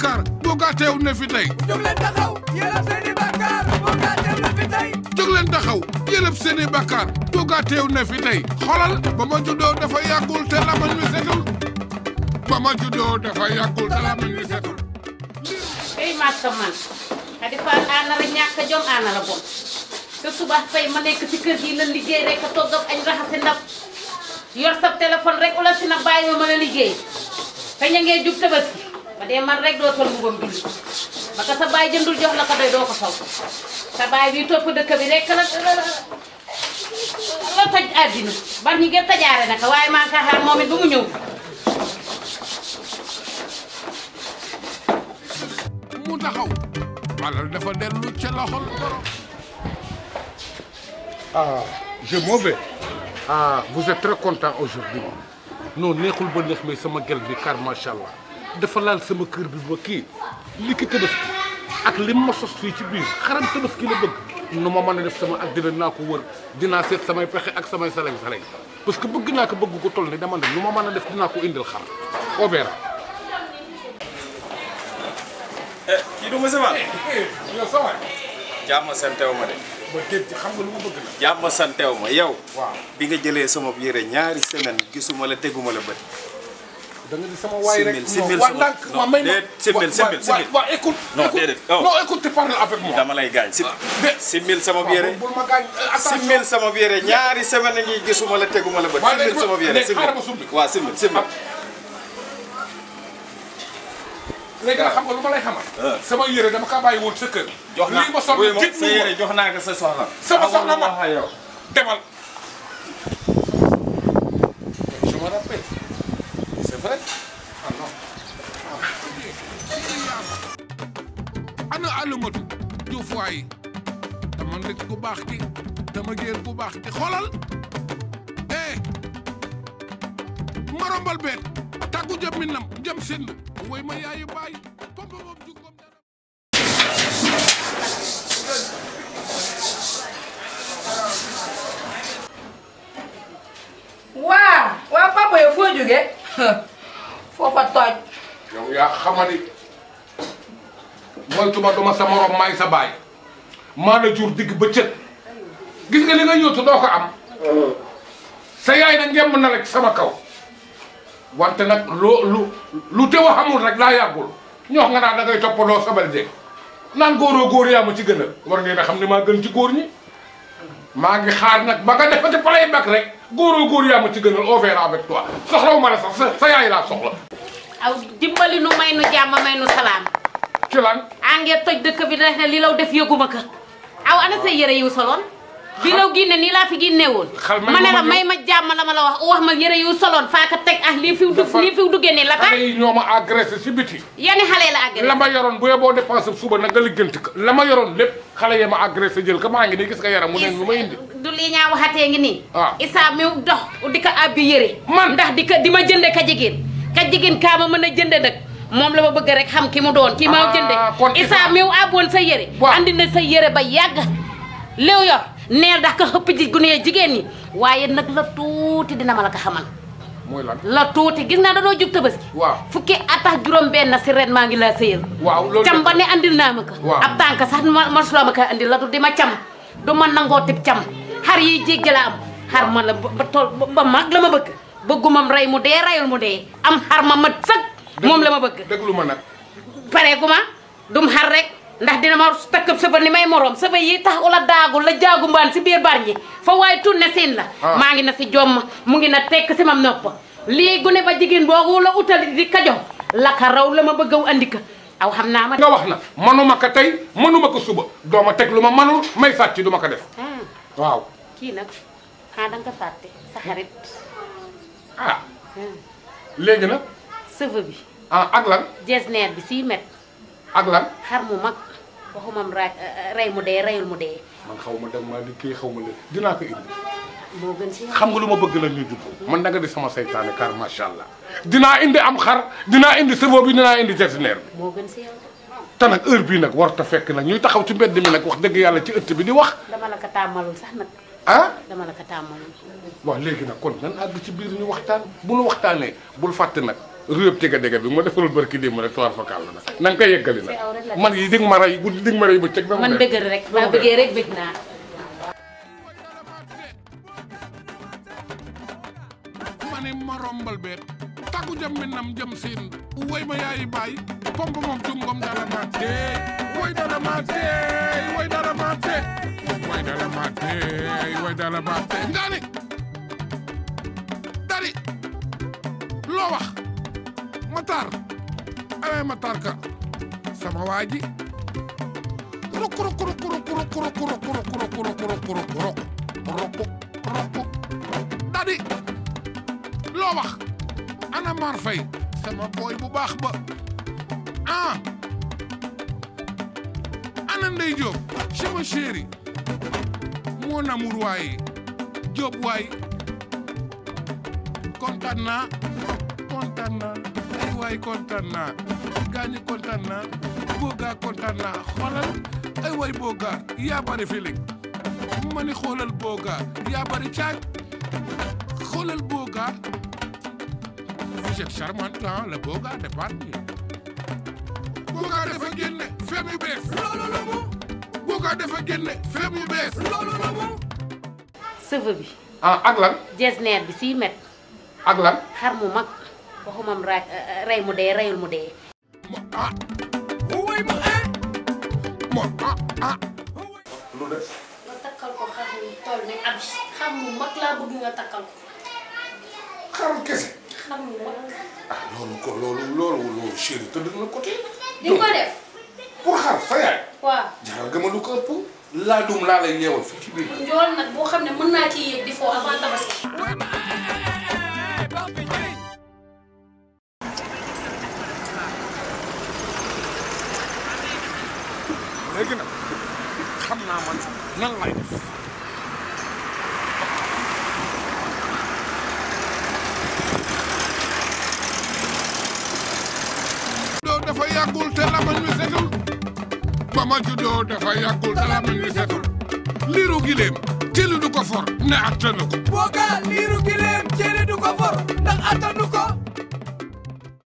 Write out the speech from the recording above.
bàkkaar boogaa teew ne fi tey jóg leen taxaw yéen seeni bàkkaar boo gaa teew na fi tey jóg leen taxaw yëlëb seeni bàkkaar boogaa teew ne fi tey xolal ba ma juddoo dafa yàggul te lamañ wi setul ba ma juddoo dafa yàggul te lamañ wi setul ey maaka man Xadi Faal aanara ñàkk a jom aanara bon te suba tey ma nekk ci kër gi la liggéey rek a togg ak añ raxasi ndab yor sa téléphone rek ula si na bàyyi ma mën a liggéey kañ a ngee jub tabaski ba dee man rek doo sol mbubam julli ba ka sa baay jëndul jox la ko doy doo ko sol sa baay bi topp dëkk bi rek la la toj àddina bar ñi gën tajaare naka waaye maa ngi kaa xaar moom it ba mu ñëw mu taxaw alal dafa dellu ca loxol borom Ah, je m'en vais. Ah, vous êtes très content aujourd'hui. non neexul ba neex mais sama gel bi car macha allah dafa laal sama kër bi ba kii li ki tabaski ak li ma sos fii ci biir xaram tabaski la bëgg nu ma mën a def sama ak dina naa ko wër dinaa seet samay pexe ak samay saleng saleng parce que bëgg naa ko bëgg ko toll ni dama ne nu ma mën a def dinaa ko indil xar au verra. kii du monsieur Fall. yow sa waay. jàmm santew ma de. ba dégg ci xam nga lu ma bëgg la. jàmm santew ma yow. waaw bi nga jëlee sama yére ñaari semaine gisuma la teguma la bët. da nga di sama waay rek Simil, simil non sama- waa ndànk non, waa may ma déet, simil, waa- simil, waa- simil. waa écoute Non, écoute. déedéet, oh. non écoute tu parles avec moi dama lay gaañ si. de- simil sama yére. bul ma gaañ attention simil sama yére ñaari semaine ngi gisuma la teguma la bët. Waaye simil léegi sama yére léegi simil. xaaral ma summi. waaw simil simil. léegi nag xam nga lu ma lay xamal Ah. sama yére dama kaa bàyyi woon sa kër jox naa lii ma sol wuy ma jig sa yére jox naa ko sa soxna. Sama soxna Amul lu ma. wax ak yow. demal je me rappelle c'est vrai ah non ana alumatu juuf waay dama nit ku baax ki dama géer ku baax ki xoolal eh marombal beet tàggu jëm mi nam jëm sind woy ma yaayu baay pompa moom jukkoom dara waaw waaw papa yow foo jógee foofa toj yow yaa xamadi moytuma duma sa morom maay sa baay maa la jur digg bëccëg gis nga li nga yóotu doo ko am sa yaay nag ngemb na la ci sama kaw wante nag loo lu lu teew a xamul rek laa yàggul ñoo nga naa da ngay toppaloo sabal de naan góoroo góor yaa ma ci gën a war ngeen a xam ne maa gën ci góor ñi maa ngi xaar nag ba nga defati play back rek góoroo góor yaa ma ci gënal on verra avec toi soxlawu ma la sax sa sa yaay laa soxla aw dimbali nu may nu jàmm may nu salaam ci lan angee toj dëkk bi def ne li law def yëguma ko aw ana sa yére yu soloon bi law ginne nii laa fi ginne woon Xal may ma ne ma la ma may ma jàmm la ma la wax wax ma yére yu soloon faa ka teg ah lii fiw dugg Dafa- lii fiw duggee nii la tax xale yi ñoo ma agressé si biti yani xale la àgg la ma yoroon bu yeboo dépensé suba nag nga liggéenti ko la ma yoroon lépp xale yi ma agressé jël ko maa ngi nii gis nga yaram mu neen bi ma indi du lii ñaa waxatee ngi nii Ah. isaa mi dox di ko abbi yére Man. ndax di ko di ma jënde ka jigéen ka jigéen kaa ma mën a jënde nag moom la ma bëgg rek xam ki mu doon ki ma Ah, jënde kon isaa Isa- mi abboon sa yére Waaw. andi na sa yére ba yàgg léew yor neel ndax ko xëpp ji gune jigéen ñi waaye nag la tuuti dina ma la ko xamal mooy lan la tuuti gis naa danoo jub tabaski waaw fukki atax juróom benn si ren maa ngi laa sëyal waaw loolu cam dëgg ba la. ne andil naa ma ko Waaw. ab tànk sax ma mosuloo ma ko andil la du di ma cam du ma nangoo tib cam xar yiy jéggi la am xar ma la ba ba tool ba mag la ma bëgg bëggumam rey mu dee rayul mu dee am xar ma mat sëg moom la ma bëgg déglu ma nag pare gu ma dum xar rek ndax dina ma takk sëba ni may morom sëba yi tax ula daagul la jaagu mbaan si biir bar ñi fa waaye tunne siin la Ah. maa ngi na si jomm mu ngi na tekk si mam nopp lii gune ba jigéen boobu la utali di kajo la ka raw la ma bëgg a andi ka aw xam naa ma nga wax na manuma ko tey manuma ko suba doo ma teg lu ma manul may sàcc du ma ko def ah waaw kii nag ah da nga ko fàtte sa xarit ah léegi nag sëva bi ah ak lan jesneer bi sii met ak lan xar mu mag waxumam ra rey mu dee reyul mu dee man xaw ma dem maa di kii xaw ma leen dinaa ko indi moo gën si yow. xam nga lu ma bëgg la ñu jub man da nga di sama saytaane car macha allah dinaa indi am xar dinaa indi sëbo bi dinaa indi jesineer bi moo gën si yow te nag heure bii nag warut a fekk nag ñuy taxaw ci mbedd mi nag wax dëgg yàlla ci ëtt bi di wax dama la ko tàmmalul sax nag ah dama la ko tàmmalul waaw léegi nag kon nan àgg ci biir ñu waxtaan bu nu waxtaanee bul fàtte nag réeb tega dega bi ma defalul barki démb rek toir fa kàll na na nga koy yeggali nag man yi dig ma rey guddi dig ma rey ba cëg man bëgg rek maa bëggee rek bëgg naa ma ne ma rombal beet tàggu jëm mi nam jëm siin woy ma yaayi baay pomp moom tungom dara ma teey woy dara ma teey woy dara ma teey woy dara ma teey woy dara ma teey ndaani dari loo wax Matar awee Matar ka sama waa ji ruk ruk ruk ruk ruk ruk ruk ruk ruk ruk ruk ruk ruk ruk ruk dadi loo wax ana Mar Fay sama booy bu baax ba ah ana Ndey Jóob sama chéri mon amour waay Jóob waay kontaan naa kontaan naa ay waay kontaan naa gaañu kontaan naa boogaa kontaan naa xoolal ay waay boogaa yaa bari feeling ma ni xoolal boogaa yaa bari caaj xoolal boogaa vous êtes charmant hein le boogaa de parti boogaa dafa génne feem yu bees loolu la mu boogaa dafa génne feem yu bees loolu la mu sëva bi ah ak lan jesneer bi six mètres ak lan xar mu mag waxumam ra rey mu dee reyul mu dee mo ah woy ma eh mo ah ah lu des nga takkal ko xar mu toll ne ab xar mu mag laa bëgg nga takkal ko xarum kese xar mu mag ah loolu ko loolu loolu loolu chéri tëdd na côté di nga ko def pour xar sa yaay waaw jaral gëma lu ko ëpp laa dum laa lay yeewal fii ci biir njool nag boo xam ne mën naa ci yéeg di foo avant tabaski léegi nag xam naa man nan lay def doo dafa yàggul te lamañ wi setul ba ma juddoo dafa yàggul te lamañ wi setul liiru gileem jëli du ko for ne attanu ko booga liiru gileem cere du ko for ndax attanu ko